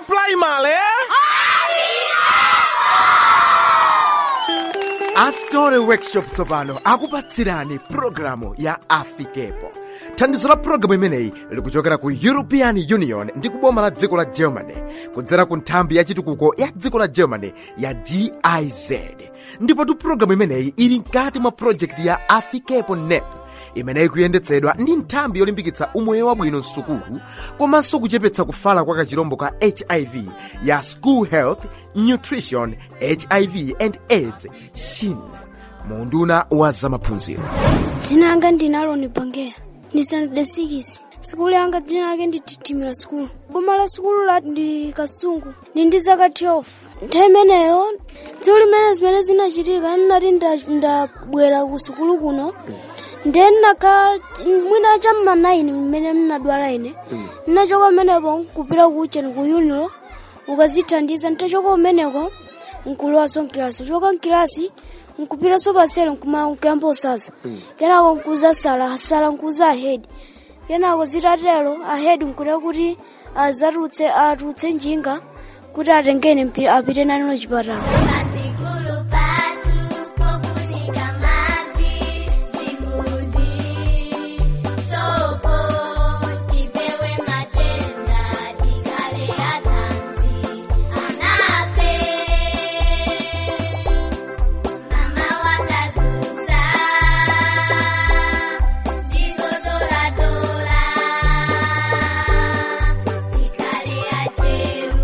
primary astore workshop tsopano akupatsirani pulogalamu ya afikepo thandizo la pulogalamu imeneyi likuchokera ku european union ndi kuboma la dziko la germany kudzera ku nthambi ya chitukuko ya dziko la germany ya giz ndipotu pulogalamu imeneyi ili mkati mwa projekti ya afikepo nep imeneyi kuyendetsedwa ndi nthambi yolimbikitsa umoyo wabwino msukulu komanso kuchepetsa kufala kwa kachirombo ka hiv ya school health nutrition hiv and aids shin munduna wa zamaphunziro dzina langa ndine aloni bangeya ndi standard 6 sukulu yanga dzina lake ndi titimira sukulu boma la sukulu la ndi kasungu ndi ndi zaka 12 nthawi imeneyo tsiku limene zimene zinachitika nnati nda- ndabwera ku sukulu kuno then naka mwina chamma 9 mmene mnadwala ine nnachoka umeneko kupita kucheni ku unilo ukazithandiza ntachoka umeneko nkulowaso nkilasi uchoka nkilasi nkupitaso pasere nkuma nkuyamba usasa kenako nkuza sala sala nkuza ahedi kenako zitatero ahedi nkuda kuti azatutse atutse njinga kuti atengene mpi- apite nani chipatala Pasikulu patu pokunika maji simbuzi sopo tipewe matenda tikale atanzi anape mama wakazura ndizotoratora tikale acheru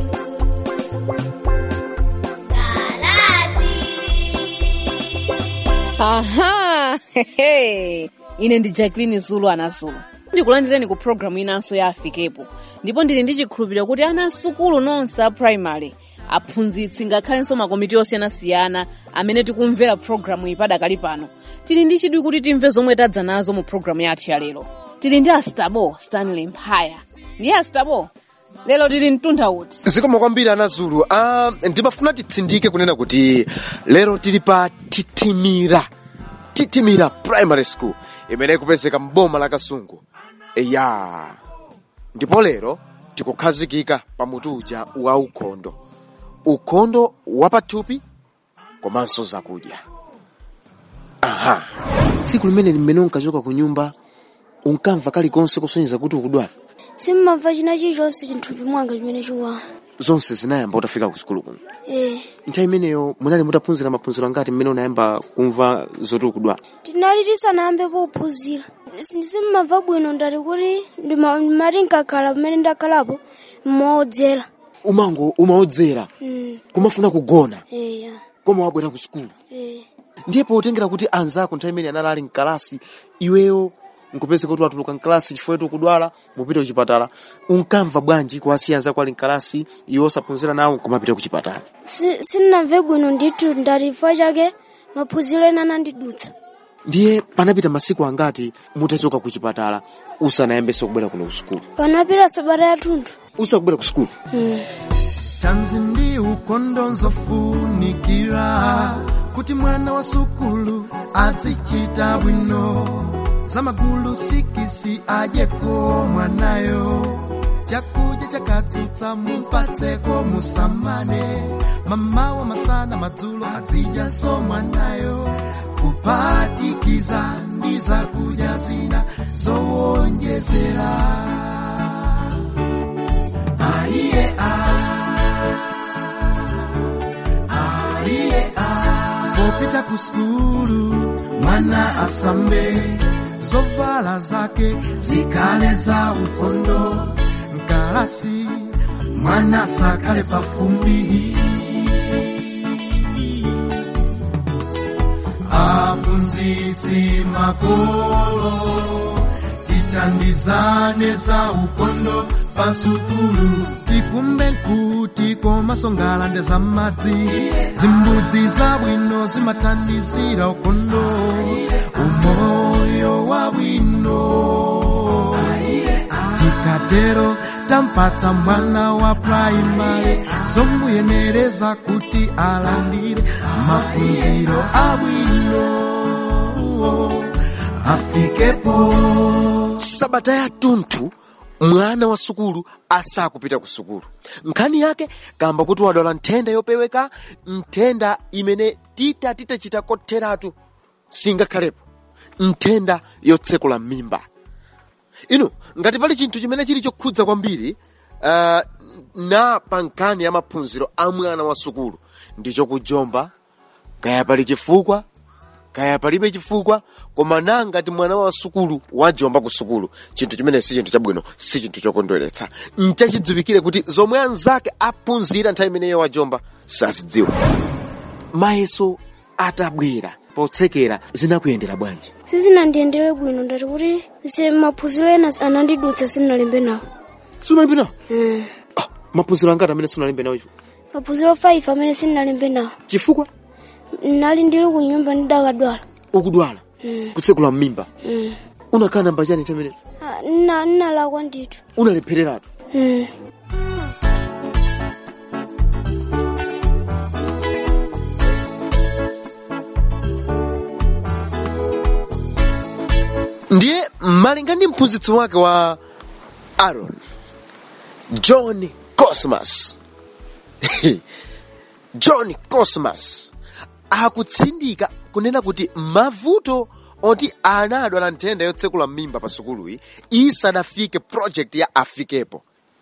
aha hehe. ine ndi jacqueline zulu anazulu ndikulandireni ku programu inanso ya afikepo ndipo ndili ndi chikhulupiriro kuti ana asukulu nonse a primary aphunzitsi ngakhalenso makomiti osiyanasiyana amene tikumvera programu iyi padakali pano tili ndi chidwi kuti timve zomwe tadza nazo mu programu yathu ya lero tili ndi astabo stanley mphaya ndiye astabo lero tili mtunda uti zikomo kwambiri anazulu uh, ndimafuna titsindike kunena kuti lero tili pa titimira titimira primary school imene kupezeka mboma la kasungu ya ndipo lero tikukhazikika pa mutu uja wa ukhondo ukhondo wapathupi komanso zakudya aha tsiku limene mmene unkachoka ku nyumba unkamva kalikonse kusonyeza kuti ukudwala simmamva china chilichonse chinthupi mwanga chimene chikuwa zonse zinayamba utafika ku sukulu kuno eh nthawi imeneyo munali mutaphunzira maphunziro angati mmene unayamba kumva zoti ukudwala tinali tisanayambe pophunzira simmamva bwino ndati kuti ndima- ndimati nkakhala pamene ndakhalapo mmaodzera umango umaodzera mm, kumafuna kugona eya koma wabwera ku sukulu eh. ndiye potengera kuti anzako nthawi imene anali ali mkalasi iweyo nkupeze kuti watuluka mkalasi chifukwa kuti ukudwala mupite kuchipatala unkamva bwanji kuwasiya anzako ali mkalasi iwe osaphunzira nawo nkumapita kuchipatala Si- sinnamve bwino ndithu ndati chifukwa chake maphunziro ena anandidutsa ndiye panapita masiku angati mutachoka kuchipatala usanayambenso kubwera kuno ku sukulu panapita sabata yathunthu usakubwera ku sukulu mm. tanzi ndi ukhondo nzofunikira kuti mwana wa sukulu azichita bwino zamagulu sikisi adyeko mwanayo chakudya chakatsutsa mumpatseko musamane mamawa masana madzulo azidyaso mwanayo kuphatikiza ndi zakudya zina zowonjezera aiye aiye popita ku skulu mwana asambe zovala zake zikale za ukhondo mkalasi mwana sakale pafumbi aphunzitsi makolo tithandizane za ukhondo pasukulu tikumbe nkuti komasongalande za madzi zimbudzi zabwino zimathandizira ukhondo umoyo wabwino tikatero tampatsa mwana wa praimari zomuyenereza kuti alandire maphunziro abwino afikepo sabata yathunthu mwana wa sukulu asakupita ku sukulu nkhani yake kamba kuti wadwala nthenda yopeweka nthenda imene tita titachita kotheratu singakhalepo nthenda yotsekula mimba inu ngati pali chinthu chimene chili chokhudza kwambiri uh, na pa nkhani ya maphunziro a mwana wa sukulu ndicho kujomba kaya pali chifukwa kaya palibe chifukwa koma nangati mwana wa sukulu wajomba ku sukulu chinthu chimene si chinthu chabwino si chinthu chokondweretsa nchachidziwikire kuti zomwe anzake aphunzira nthawi imeneyo wajomba sazidziwa mayeso atabwera potsekera zinakuyendera bwanji sizinandiyendere bwino ndati kuti se maphunziro ena anandidutsa sindinalembe nawo sunalembe nawo Mm. ah, maphunziro angati amene sunalembe nawo icho maphunziro 5 amene sindinalembe nawo chifukwa nali ndili ku nyumba ndidakadwala ukudwala Mm. kutsekula mmimba Mm. unakhala namba chani nthawi imeneyo Ah, nna- nnalakwa ndithu unalephereratu Mm. ndiye malinga ndi mphunzitsi wake wa aaron john cosmas john cosmas akutsindika kunena kuti mavuto oti anadwala nthenda yotsekula mimba pa sukuluyi isanafike project ya afikepo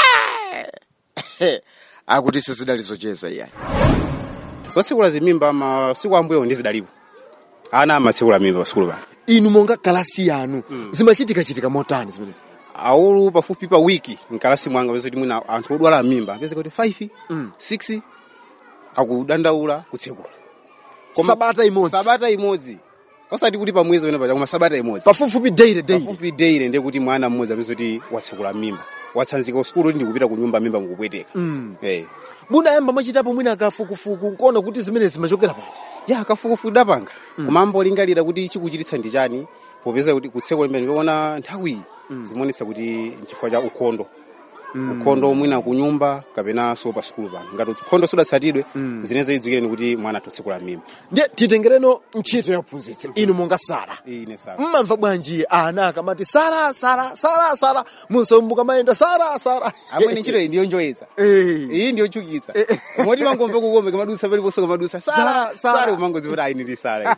Ah! akuti sizidali zocheza iyayi zosekula zimimba masiku ambuyo ndi zidalipo ana amatsekula mimba pasukulu pano inu monga kalasi yanu zimachitikachitika motani zimenezi aulu pafupi pa wiki mkalasi mwanga pese kuti mwina anthu odwala mimba pese kuti 5 Mm. 6 akudandaula kutsekula sabata imodzi sabata imodzi osati kuti pamwezi wena paja koma sabata imodzi pafupifupi daily daily pafupi daily ndiye kuti mwana mmodzi amene kuti watsekula mimba watsanzika usukulu kuti ndikupita ku nyumba mimba mukupweteka Mm. eh munayamba mwachitapo mwina kafukufuku nkuona kuti zimene zimachokera pati ya kafukufuku dapanga kumambo lingalira kuti chikuchititsa ndi chani popeza kuti kutsekula mimba ndiona nthawi zimonetsa kuti nchifukwa cha ukhondo ukhondo mwina kunyumba kapenanso pa sukulu pano ngati ukhondo sudatsatidwe zineze idzukireni kuti mwana atotsekula mimba ndiye titengereno ntchito ya uphunzitsi inu monga sara ine sa mmamva bwanji ana akamati sara sara sara sara munso mukamayenda sara sara amwene ntchito iyi ndiyo njoyetsa Eh. iyi ndiyo chukitsa moti mangomve kukombe kamadusa paliponso kamadusa Sara, sara Sara. sara kumangozi kuti ayi ndili sara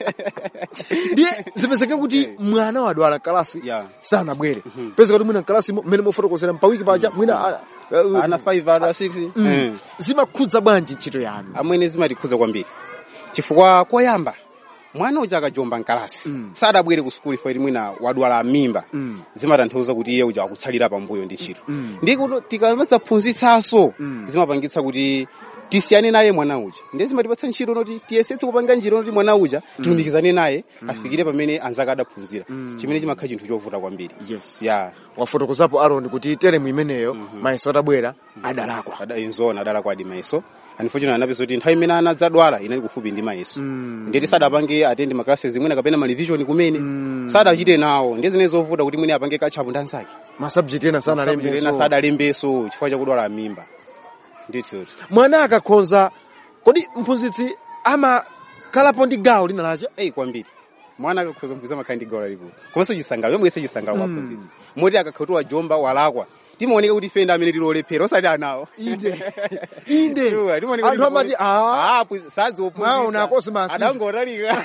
ndiye zipezeke kuti mwana wadwala kalasi Yeah. sanabwere pezeka kuti mwina kalasi mmene mofotokozera mpawiki paja mwina ah, ah, ana 5 ana 6 mm. zimakhudza bwanji ntchito yanu amwene zimatikhudza kwambiri chifukwa koyamba mwana uja akajomba mkalasi Mm. sadabwere ku sukulu ifo mwina wadwala mimba Mm. zimatanthauza kuti iye uja akutsalira pambuyo ndi ntchito Mm. ndi kuti tikamadzaphunzitsanso Mm. zimapangitsa kuti tisiyane naye mwana uja ndiye zimatipatsa ntchito noti tiyesetse kupanga njira noti mwana uja tilumikizane naye afikire pamene anzake adaphunzira chimene chimakhala chinthu chovuta kwambiri yes ya wafotokozapo aron kuti teremu imeneyo mayeso atabwera adalakwa ada enzona adala kwadi mayeso unfortunately anapeso kuti nthawi imene anadzadwala inali kufupi ndi mayeso Mm. ndeti sadapange atende maklasi zimwene kapena malivision kumene sadachite nawo ndi zimene zovuta kuti mwene apange kachapu ndi anzake masabject ena ena sanalembeso sadalembeso chifukwa chakudwala mimba ndithu mwana akakhonza kodi mphunzitsi amakhalapo ndi gawo lina lacha eyi kwambiri mwana akakhoza mphunzitsi amakhala ndi gawo lalikulu komanso chisangalo yomwe yese chisangalo kwa mphunzitsi moti akakhauti wajomba walakwa timaoneka kuti fenda amene tilolephera osati anawo inde inde Sure, timaoneka anthu kuti- amati ah Ah, pwi- sadzi Mwaona Cosmas. adangotalika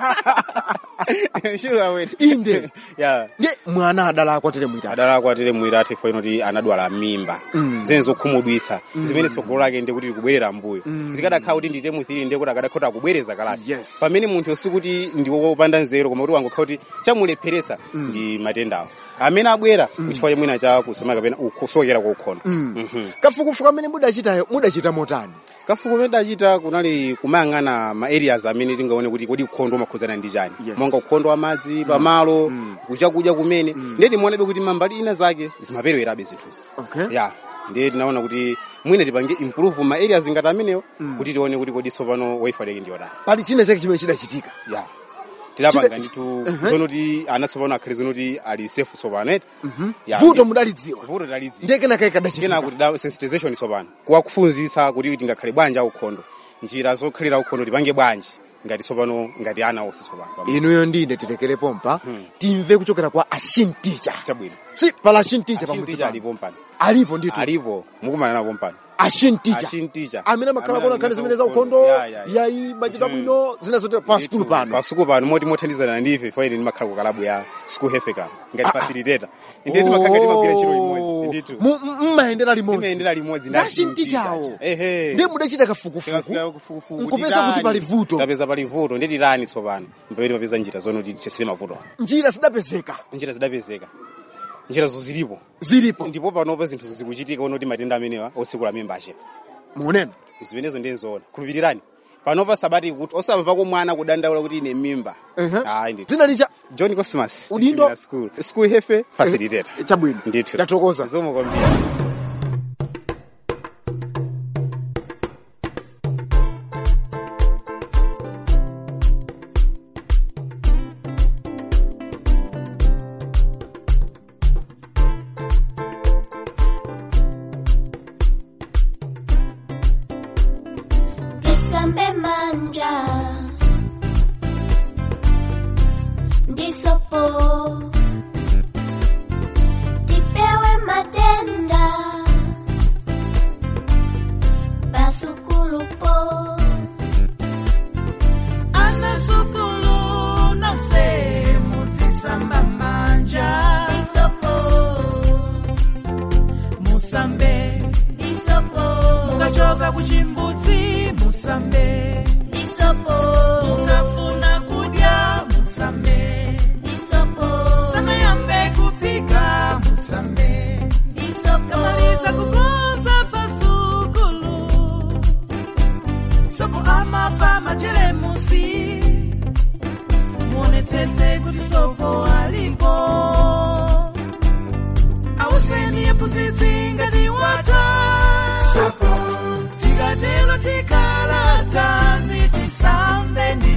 sure awene Inde. ya ndiye mwana adalakwa teremu itatu adalakwa atere mwira ati fo inoti anadwala mimba Mm. zimene zokhumudwitsa zimene tsogolo lake ndi kuti likubwerera mbuyo zikadakhala kuti ndite muthiri ndiye kuti akadakhota akubwereza kalasi Yes. pamene munthu sikuti ndi wopanda nzeru koma kuti wangokhala kuti chamulepheresa ndi matendawo amene abwera kuchifukwa cha mwina cha kusoma kapena kusokera kwa ukhondo Mhm. kafukufuku amene mudachitayo mudachita motani kafukufuku kumene dachita kunali kumayang'ana ma areas amene tingaone kuti kodi ukhondo umakhudzana ndi chani Yes. monga ukhondo wa madzi pamalo kuchakudya kumene ndiye timaonabe kuti mambali ina zake zimaperewerabe zinthuzi okay ya ndiye tinaona kuti mwina tipange improve ma areas ngati amenewo kuti tione kuti kodi tsopano wifi lake ndiyotani pali china chake chimene chidachitika ya tilapanga Chide- nditu Uh-huh. zonoti ana tsopano akhale zonoti ali safe tsopano eti Ya, vuto ndi- mudalidziwa vuto talidziwa ndiye kenaka kena ikadachitika kuti da sensitization tsopano kuwakuphunzitsa kuti tingakhale bwanji aukhondo njira zokhalira ukhondo tipange bwanji ngati tsopano ngati ana onse tsopano inuyo ndine tilekere pompa timve kuchokera kwa ashinticha chabwino si pala ashinticha Achin pamudzi teacher pano alipo mpano alipo ndithu alipo mukumana napo mpano ashinticha Achin teacher. amene amakhala Amene kuona nkhani zimene za ukhondo. ukhondo Ya, ya, ya. yayi machita bwino zina zotera pa sukulu pano pa sukulu pano moti mothandizana ndife faili ndimakhala ku kalabu ya school health club ngati facilitator inde timakhala timagwira ntchito limodzi ndithu Mu- mu- mmayendera limodzi timayendera limodzi Ndi ashintichawo ehe ndi mudachita kafukufuku nkupeza kuti pali vuto tapeza pali vuto ndi tirani tsopano mpeweti papeza njira zono tithesere mavuto njira zidapezeka njira zidapezeka njira zozilipo zilipo ndipo panopo zinthu zikuchitika onoti matenda amenewa otsekula mimba achepa muonena zimenezo ndizoona khulupirirani panopa sabati kuti osamvako mwana kudandaula kuti ine mimba Ehe. ayi ndithu dzina licha john cosmas Udindo? Tichimira school school hefe facilitator chabwino ndithu ndathokoza zomwe kwambiri tisambe manja ndisopo tipewe matenda pasukulupo anasukulu nonse mudzisamba manja ndisopo musambe ndisopo mukachoka kuchimbudzi musambe ndisopo mukafuna kudya musambe ndisopo sanayambe kupika musambe ndisopo kamaliza kukonza pasukulu sopo amapa machelemusi muonetsetse kuti sopo alipo auseni yephunzitsi ngati wata tikatero tikalata zitisambe ndi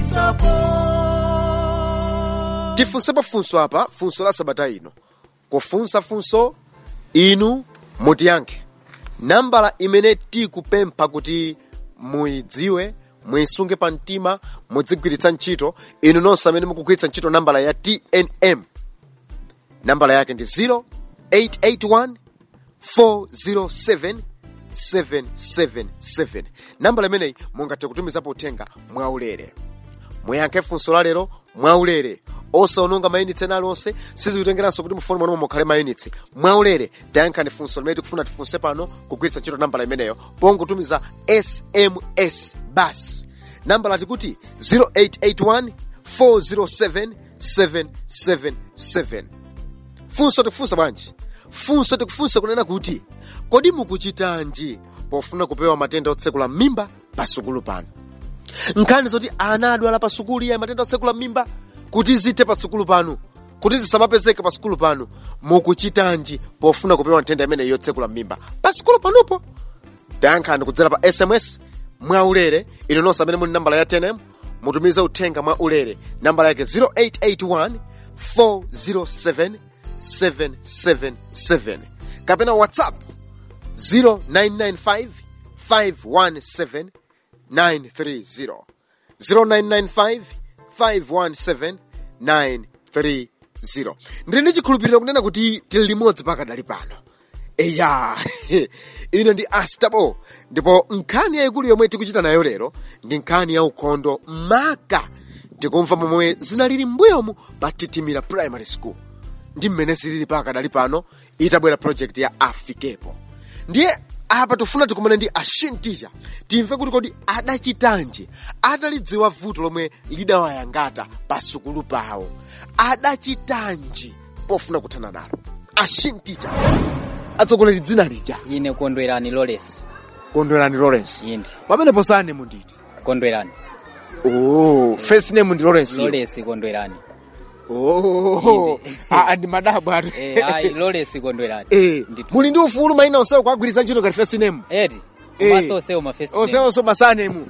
sopo tifunsepo funso apa funso la sabata ino kufunsa funso inu mutiyankhe nambala imene tikupempha kuti muyidziwe muyisunge pa mtima mudzigwiritsa ntchito inu nonse amene mukugwiritsa ntchito nambala ya tnm nambala yake ndi 0881 407 777 nambala imeneyi mungathe kutumizapo uthenga mwaulere muyankhe funso la lero mwaulere osaononga mayunitsi ena aliwonse sizikutengeranso kuti mufoni mwanu mukhale mayunitsi mwaulere tayankhani funso limene tikufuna tifunse pano kugwiritsa ntchito nambala imeneyo pongotumiza sms basi nambala tikuti 0881 407 777 funso tikufunsa bwanji funso tikufunsa kunena kuti kodi mukuchitanji pofuna kupewa matenda otsekula mimba pasukulu pano nkhani zoti ana adwala pa sukulu ya matenda otsekula mimba kuti zithe pa sukulu pano kuti zisamapezeke pa sukulu pano mukuchitanji pofuna kupewa nthenda imene yotsekula mimba pa sukulu panopo tayankhani kudzera pa sms mwaulere ino nonse amene muli nambala ya tnm mutumize uthenga mwa ulere nambala yake 0881 407 777 kapena whatsapp 0995 517 930 0995 517 930 ndili ndi chikhulupiriro kunena kuti tili limodzi pakadali pano eya ino ndi astabo ndipo nkhani yayikulu yomwe tikuchita nayo lero ndi nkhani ya ukhondo maka tikumva momwe zinalili mbuyomu pa titimira primary school ndi mmene zilili pakadali pano itabwera project ya afikepo ndiye apa tifuna tikumane ndi ashinticha timve kuti kodi adachitanji atalidziwa vuto lomwe lidawayangata pa sukulu pawo adachitanji pofuna kuthana nalo ashinticha atsogoleri dzina lija ine kondwerani lawrence kondwerani lawrence indi pamenepo sane munditi kondwerani oh first name ndi lawrence iyo. lawrence kondwerani oh Inde. ah ndi madabo atu eh ayi lawrence kondwerani eh Ndithu. muli ndi ufulu maina onsewo kwagwiritsa ntchito ngati first name edi Eh. komanso onsewo ma first name. onseonso masanemu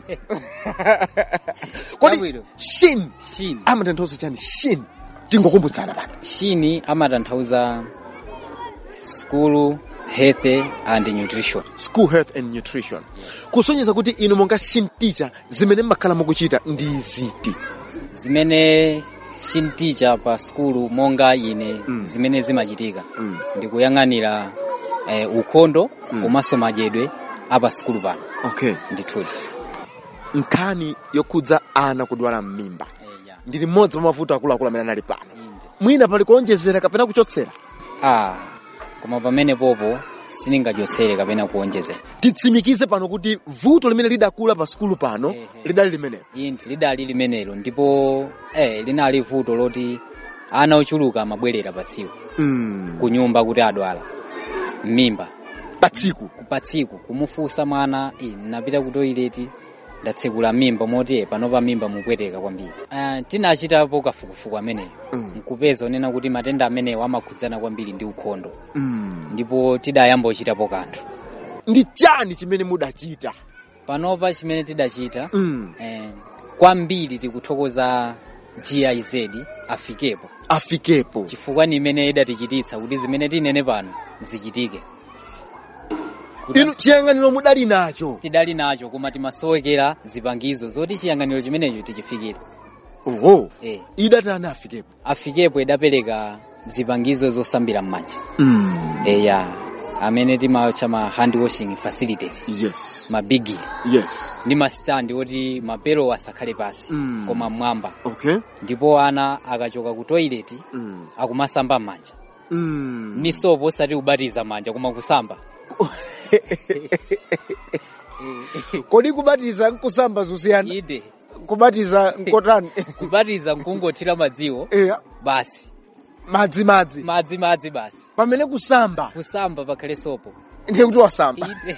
kodi Chabwino. shin shin amatanthauza chani shin tingokumbutsana pano shin amatanthauza school health and nutrition school health and nutrition kusonyeza kuti inu monga shin teacher zimene mmakhala mukuchita ndi ziti zimene shinticha pa skulu monga ine Mm. zimene zimachitika Mm. ndikuyang'anira eh, ukhondo komanso madyedwe apa skulu pano okay ndithudi nkhani yokhudza ana kudwala m'mimba eh, ya. ndili mmodzi wa mavuto akuluakulu amene anali pano inde mwina pali kuonjezera kapena kuchotsera ah koma pamene popo siningachotsere kapena kuonjezera titsimikize pano kuti vuto limene lidakula pa skulu pano Ehe. lidali limenelo inde lidali limenelo ndipo eh, linali vuto loti ana ochuluka amabwerera pa tsiku mm. ku nyumba kuti adwala m'mimba pa tsiku pa tsiku kumufunsa mwana eh, napita ku toileti ndatsekula mimba moti pano pa mimba mupweteka kwambiri uh, tinachitapo kafukufuku ameneyo Mm. nkupeza onena kuti matenda amenewo amakhudzana kwambiri ndi ukhondo mm. ndipo tidayamba ochitapo kanthu ndi chani chimene mudachita panopa chimene tidachita mm. eh, kwambiri tikuthokoza giz afikepo afikepo chifukwa ni imene idatichititsa kuti zimene tinene pano zichitike Kuti inu chiyang'aniro mudali nacho tidali nacho koma timasowekera zipangizo zoti chiyang'aniro chimenecho tichifikire oho eh. idatani afikepo afikepo idapereka zipangizo zosambira m'manja mm. eya amene timatcha ma hand washing facilities yes mabigili yes ndi masitandi oti mapelo asakhale pasi Mm. koma mmwamba okay ndipo ana akachoka ku toilet mm. akumasamba m'manja mm. ni sopo osati kubatiza manja koma kusamba kodi kubatiza nkusamba zusiyana ide kubatiza nkotani kubatiza nkungothira madziwo eya basi madzi madzi madzi madzi basi pamene kusamba kusamba pakhale sopo ndiye kuti wasamba ide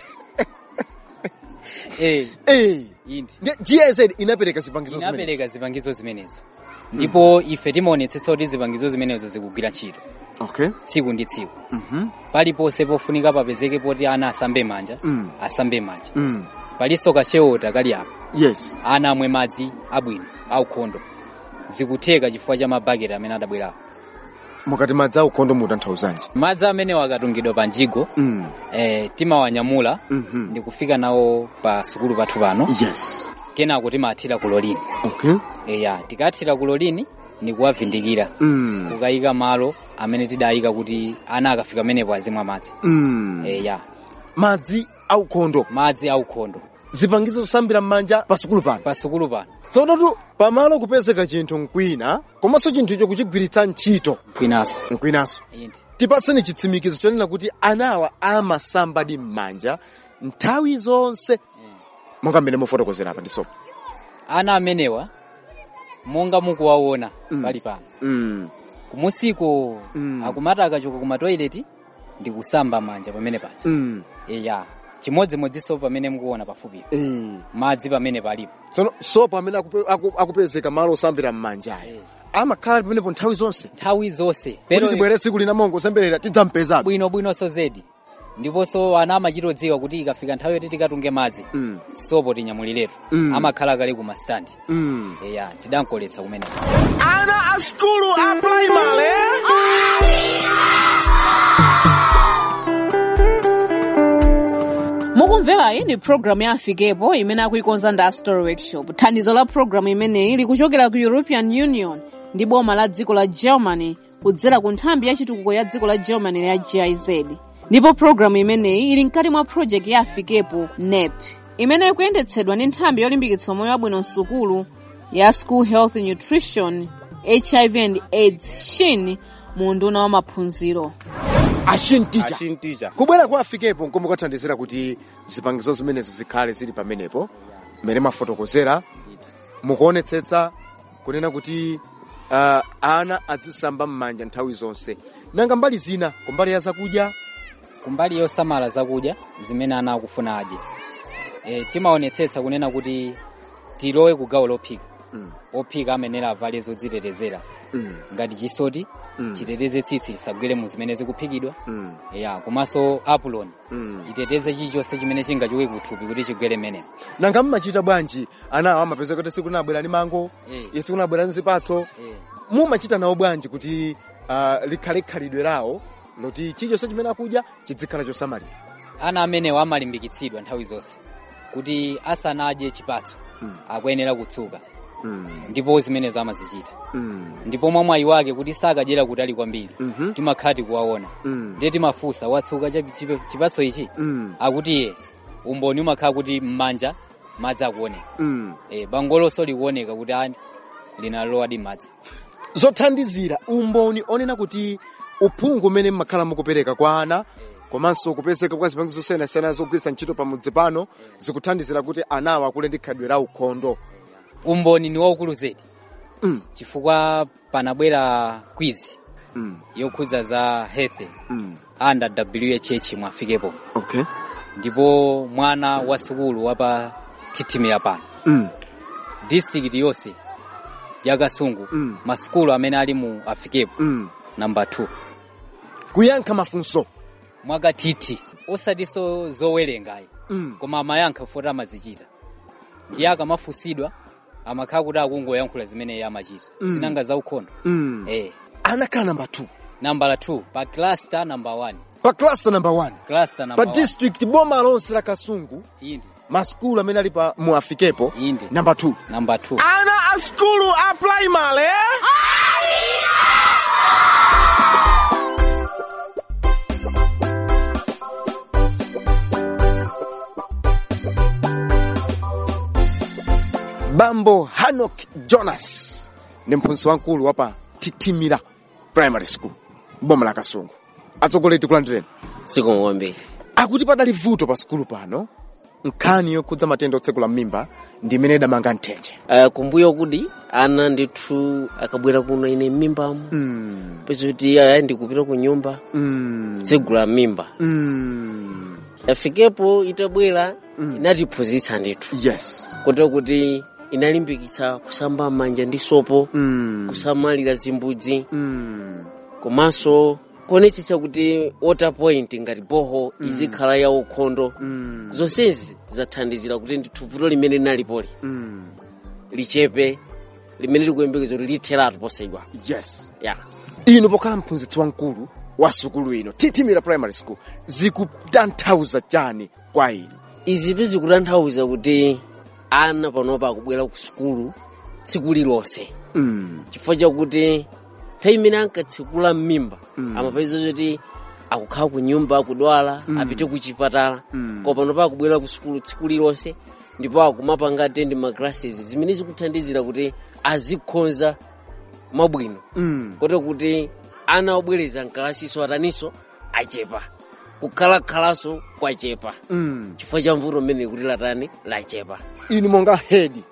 eh eh inde ndiye GIZ inapereka zipangizo zimene inapereka zipangizo zimenezo ndipo ife timaonetsetsa kuti zipangizo zimenezo zikugwira ntchito okay tsiku ndi tsiku mhm paliponse pofunika papezeke poti ana asambe manja mm. asambe manja mm. palinso kachewota kali apa yes ana amwe madzi abwino aukhondo zikutheka chifukwa cha mabaketi amene adabwerapo mukati madzi aukhondo mutanthauzanji madzi amenewo akatungidwa pa njigo mm. eh, timawanyamula mhm ndi kufika nawo pa sukulu pathu pano yes kenako timathira ku lolini okay eya tikathira ku lolini ni kuwavindikira mm. kukayika malo amene tidayika kuti ana akafika menepo azimwa madzi mm. eya madzi aukhondo madzi aukhondo zipangizo zosambira m'manja pa sukulu pano pa sukulu pano tsonotu pamalo kupezeka chinthu mkwina komanso chinthu icho kuchigwiritsa ntchito kwinaso mkwinanso inde tipaseni chitsimikizo chonena kuti anawa amasambadi m'manja nthawi zonse monga mmene mufotokozera apa ndisopo ana amenewa monga mukuwaona Mm. pali pano mm. kumusiko Mm. akumati akachoka ku matoileti ndi kusamba manja pamene paja mm. eya chimodzimodzinso pamene mukuona pafupi eh. madzi pamene palipo tsono sopo amene akupe, aku, akupezeka malo osambira m'manjayo Eh. amakhala pamenepo nthawi zonse nthawi zonse kuti pero tibwere tsiku lina mongo osemberera tidzampezatu bwinobwinonso zedi ndiponso ana amachitodziwa kuti ikafika nthawi yoti tikatunge madzi mm. sopo tinyamuliretu Mm. amakhala kale ku masitandi mm. eya tidankoletsa kumeneko Ana a skulu a primary. mukumverayi ni programu ya afikepo imene akuikonza ndi story workshop thandizo la programu imeneyi likuchokera ku european union ndi boma la dziko la germany kudzera ku nthambi ya chitukuko ya dziko la germany ya giz ndipo programu imeneyi ili mkati mwa project ya afikepo nep imene ikuyendetsedwa ndi nthambi yolimbikitsa moyo wabwino msukulu ya school health nutrition hiv and aids shin mu unduna wa maphunziro achinticha achinticha kubwera kwa afikepo nkomwe kwathandizira kuti zipangizo zimenezo zikhale zili pamenepo mmene mafotokozera mukuonetsetsa kunena kuti uh, ana adzisamba m'manja nthawi zonse nanga mbali zina kumbali ya zakudya kumbali yosamala zakudya zimene ana akufuna adye e, timaonetsetsa kunena kuti tilowe ku gawo lophika mm. ophika amenera avale zodzitetezera mm. ngati chisoti Mm. chiteteze tsitsi lisagwere mu zimene zikuphikidwa mm. ya komanso apuloni mm. iteteze chilichonse chimene chingachoke kuthupi kuti chigwere menemo nanga mmachita bwanji anawo amapeza kuti siku linabwera ndi mango Eh. ye siku linabwera ndi zipatso e, mumachita nawo bwanji kuti uh, likhale khalidwe lawo loti chilichonse chimene akudya chizikhala chosamalira ana amenewo amalimbikitsidwa nthawi zonse kuti asanadye chipatso Mm. akuyenera kutsuka mm, ndipo zimenezo amazichita mm, ndipo mwa mwayi wake kuti sakadyera kutali kwambiri mhm, timakhala tikuwaona mm, ndiye timafunsa watsuka cha chipe- chipatso ichi mm, akuti iye umboni umakhala kuti m'manja madzi akuoneka mm. e, bangolonso likuoneka kuti ani linalowadi madzi zothandizira umboni onena kuti uphungu umene mmakhala mukupereka kwa ana komanso kupezeka kwa zipangizo zosiyanasiyana zogwiritsa ntchito pamudzi pano zikuthandizira kuti anawo akule ndi khalidwe la ukhondo umboni ni waukulu zedi Mm. chifukwa panabwera kwizi mm, yokhudza za health mm. under wh mwafikepo okay ndipo mwana wa sukulu wapa titimira pano mm, district yonse ya kasungu Mm. masukulu amene ali mu afikepo mm. namba 2 kuyankha mafunso mwakathithi osatinso zowerengayi mm. koma amayankha foti amazichita ndiye akamafunsidwa amakhala kuti akungoyankhula zimene iye amachita Mm. sinanga za ukhondo mm. eh anakhala namba 2 nambala 2 pa cluster number 1 pa cluster number 1 cluster pa number 1 district boma lonse la kasungu indi masukulu amene ali pa mu afikepo indi namba 2 number 2 Ana a skulu a primary. bambo hanok jonas ni mphunzitsi wamkulu wa pa titimira primary school boma la kasungu atsogoleri tikulandireni siku kwambiri akuti padali vuto pa sukulu pano nkhani yokhudza matenda otsekula m'mimba ndi imene idamanga mthenje uh, kumbuyo kuti ana ndithu akabwera kuno ine m'mimbamu mm, pese kuti aya ndikupita ku nyumba mm, tsegula mimba mm, afikepo itabwera inatiphunzitsa ndithu yes kotero kuti inalimbikitsa kusamba manja ndi sopo mm, kusamalira zimbudzi mm, komanso kuonetsetsa kuti water point ngati boho izikhala ya ukhondo mm, zonsezi zathandizira kuti ndithu vuto limene linalipoli mm, lichepe limene likuyembekeza kuti litheratu posaidwa yes ya inu pokhala mphunzitsi wamkulu wa sukulu ino titimira primary school zikutanthauza chani kwa inu izitu zikutanthauza kuti ana panopa akubwera ku sukulu tsiku lilonse mm, chifukwa chakuti nthawi imene ankatsekula m'mimba amapeza kuti akukhala ku nyumba akudwala apite ku chipatala Mm. koma panopa akubwera ku sukulu tsiku lilonse ndipo akumapanga attend ma classes zimene zikuthandizira kuti azikhonza mabwino mm, kotero kuti ana obwereza mkalasiso ataniso achepa kukhalakhalanso kwachepa mm. chifukwa cha mvuto mmene kuti latani lachepa inu monga hedi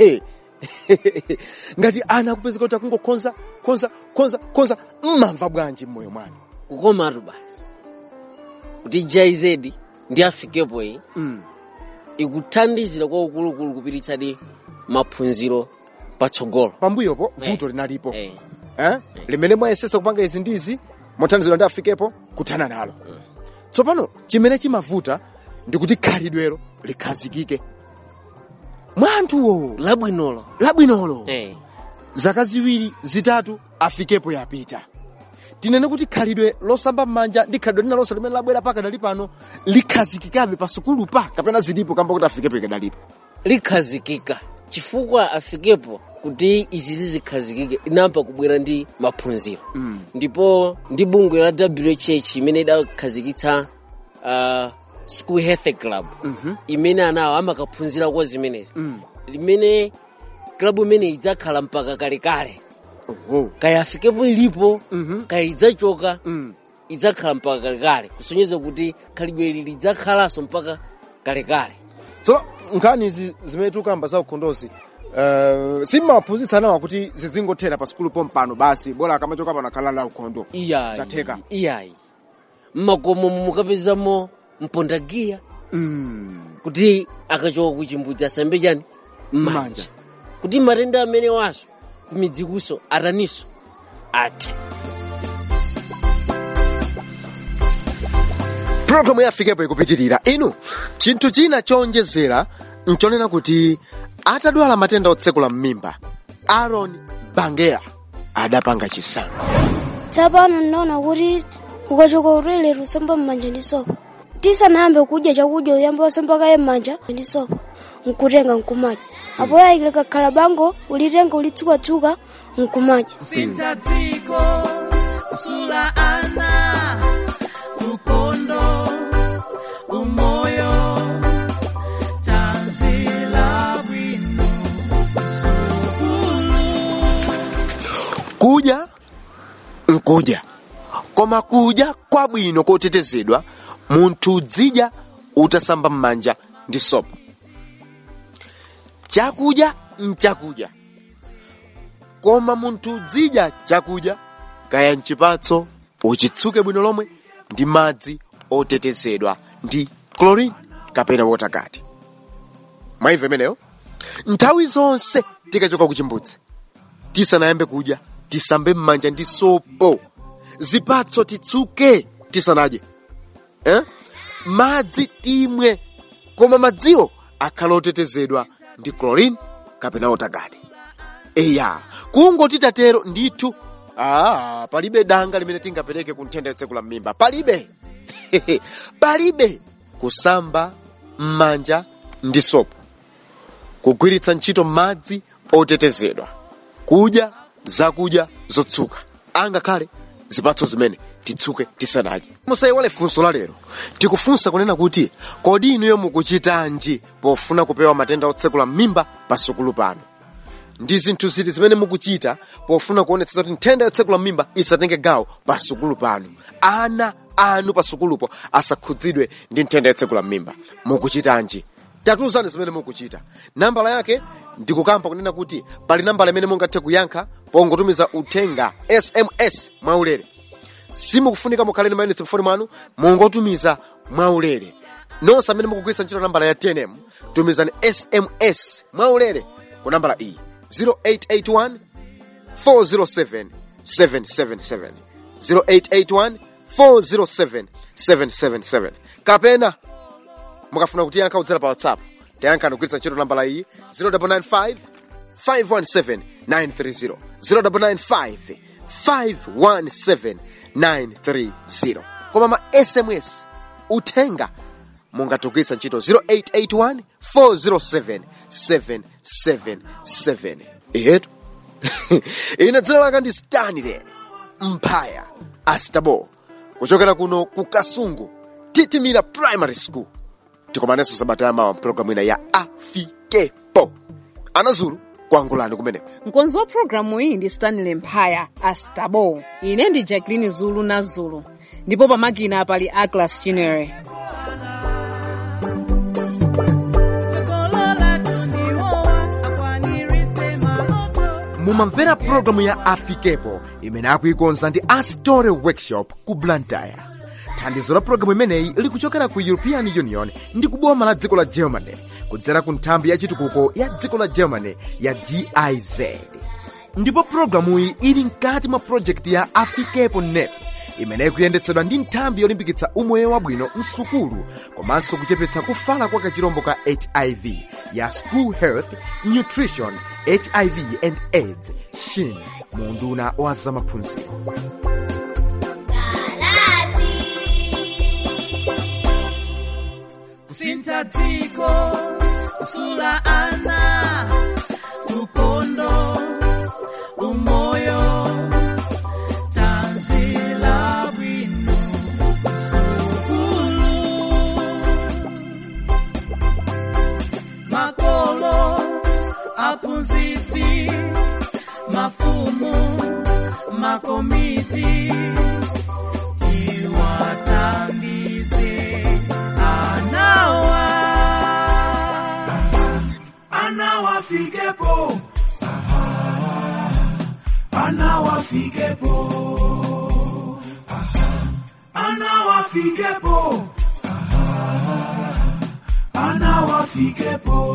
ngati ana akupezeka kuti akungokhonza khonza khonza khonza mmamva bwanji mmoyo mwanu kukomatu basi kuti giz ndi afikepo iyi mm. ikuthandizira kwa ukulukulu kupititsadi maphunziro patsogolo pambuyopo Eh. vuto linalipo eh. eh? limene mwayesetsa kupanga izi ndi izi mothandizidwa ndi afikepo kuthana nalo tsopano chimene chimavuta ndi kuti khalidwelo likhazikike mwa anthuwo labwinolo labwinolo eh. zaka ziwiri zitatu afikepo yapita tinene kuti khalidwe losamba m'manja ndi khalidwe lina lonse limene labwera pakadali pano likhazikikabe pa sukulu pa kapena zilipo kamba kuti afikepo ikadalipo likhazikika chifukwa afikepo kuti izi zizikhazikike inamba kubwera ndi maphunziro mm. ndipo ndi bungwe la wh imene idakhazikitsa uh, school health club Mhm. imene anawo amakaphunzira kwa zimenezi Mm. limene klabu imene idzakhala mpaka kalekale Oh. kaya afikepo ilipo Mhm. kaya idzachoka Mm. idzakhala mpaka kalekale kusonyeza kuti khalidwe ili lidzakhalanso mpaka kalekale so nkhani izi zimene tikukamba za ukhondozi uh, simmawaphunzitsa nawa kuti zizingothera pa sukulu pompano basi bora akamachoka pano akhala la ukhondo iyayi Zatheka. iyayi mmakomo mukapezamo mpondagiya mm. kuti akachoka kuchimbudzi asambe chani M'manja. manja kuti matenda amene waso kumidzikuso ataniso athe programu ya afikepo ikupitirira inu chinthu china chowonjezera nchonena kuti atadwala matenda otsekula m'mimba aaron bangeya adapanga chisankho tsapano ndinaona kuti ukachoka utolere usamba m'manja ndi sopo tisanayambe kudya chakudya uyamba wasambakaye m'manja ndi sopo nkutenga nkumadya apo yayikile kakhala bango ulitenga ulitsukatsuka nkumadya kusintha dziko kusula ana ukondo umoyo tanzila bwino kudya nkudya koma kudya kwabwino kotetezedwa munthu udzidya utasamba m'manja ndi sopo chakudya mchakudya koma munthu udzidya chakudya kaya mchipatso uchitsuke bwino lomwe ndi madzi otetezedwa ndi chlorine kapena wotakati mwaimva imeneyo nthawi zonse tikachoka kuchimbudzi tisanayambe kudya tisambe m'manja ndi sopo zipatso titsuke tisanadye eh? madzi timwe koma madziwo akhala otetezedwa ndi chlorine kapena wotakati eya kungoti tatero ndithu ah, palibe danga limene tingapereke ku nthenda yotsekula m'mimba palibe palibe kusamba m'manja ndi sopo kugwiritsa ntchito madzi otetezedwa kudya zakudya zotsuka angakhale zipatso zimene titsuke tisanadye musayiwale funso la lero tikufunsa kunena kuti kodi inuyo mukuchitanji pofuna kupewa matenda otsekula m'mimba pasukulu pano ndi zinthu ziti zimene mukuchita pofuna kuonetsa kuti nthenda yotsekula m'mimba isatenge gawo pasukulu pano ana anu pasukulupo asakhudzidwe ndi nthenda yotsekula m'mimba mukuchitanji tatiuzani zimene mukuchita nambala yake ndikukamba kunena kuti pali nambala imene mungathe kuyankha pongotumiza uthenga sms mwaulere simukufunika mukhale ndi mayunitsi mfoni mwanu mungotumiza mwaulere nonse amene mukugwiritsa ntchito nambala ya tnm tumizani sms mwaulere ku nambala iyi 0881 407 777 0881 407 777 kapena mukafuna kutiyankha kudzera pa whatsapp tayankhani kugwiritsa ntchito nambala iyi 0995 517 930 0995 517 930 koma ma sms uthenga mungatugwiritsa ntchito 0881 407 777 ihetu ine dzina langa ndi stanley mphaya astabo kuchokera kuno ku kasungu titimira primary school tikomanenso sabata yamawa mpulogalamu ina ya afikepo anazulu kuangulani kumeneko mkonzi wa programu iyi ndi stanley mphaya astabo ine ndi jacqueline zulu na zulu ndipo pamakina pali aglas chinere mumamvera pulogalamu ya afikepo imene akuikonza ndi astore workshop ku blantyre thandizo la pulogalamu imeneyi likuchokera ku european union ndi kuboma la dziko la germany kudzera ku nthambi ya chitukuko ya dziko la germany ya giz ndipo pulogalamuyi ili mkati mwa projekti ya afikepo net imene ikuyendetsedwa ndi nthambi yolimbikitsa umoyo wabwino msukulu komanso kuchepetsa kufala kwa kachirombo ka hiv ya school health nutrition hiv and aids shin munduna wa zamaphunziro kusintha dziko kusula ana ukondo umoyo tanzila bwino msukulu makolo aphunzitsi mafumu makomiti tiwathandize anawa anawafikepo anawafikepo anawafikepo anawafikepo